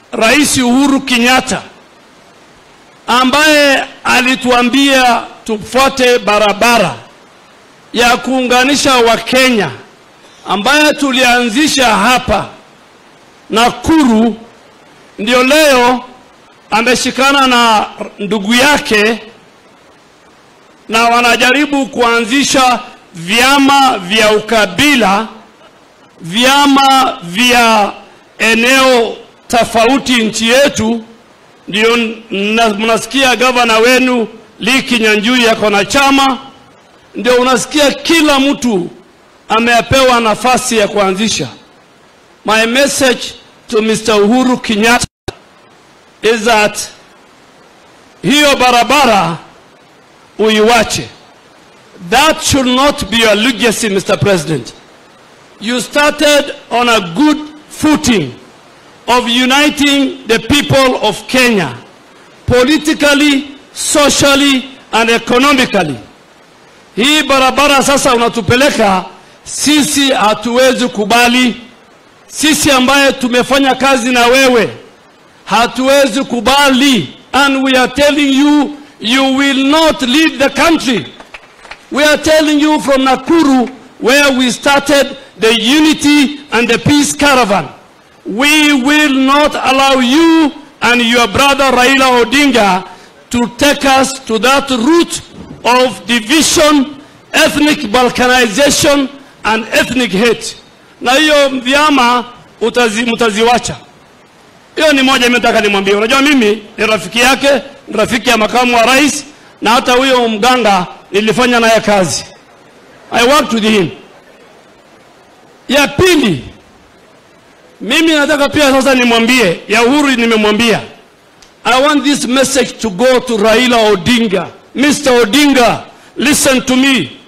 Rais Uhuru Kenyatta ambaye alituambia tufuate barabara ya kuunganisha Wakenya ambaye tulianzisha hapa Nakuru, ndio leo ameshikana na ndugu yake na wanajaribu kuanzisha vyama vya ukabila, vyama vya eneo tofauti nchi yetu. Ndio mna- mnasikia gavana wenu Lee Kinyanjui yako na chama, ndio unasikia kila mtu amepewa nafasi ya kuanzisha. My message to Mr. Uhuru Kenyatta is that hiyo barabara uiwache. That should not be your legacy, Mr. President. You started on a good footing of uniting the people of Kenya politically, socially and economically. Hii barabara sasa unatupeleka sisi, hatuwezi kubali. Sisi ambaye tumefanya kazi na wewe hatuwezi kubali, and we are telling you you will not lead the country. We are telling you from Nakuru, where we started the unity and the peace caravan. We will not allow you and your brother Raila Odinga to take us to that route of division, ethnic balkanization and ethnic hate. Na hiyo vyama utazi, mtaziwacha. Hiyo ni moja mimi nataka nimwambie. Unajua mimi ni rafiki yake, ni rafiki ya makamu wa rais na hata huyo mganga nilifanya naye kazi. I worked with him. Ya pili, mimi nataka pia sasa nimwambie, ya Uhuru nimemwambia. I want this message to go to Raila Odinga. Mr. Odinga, listen to me.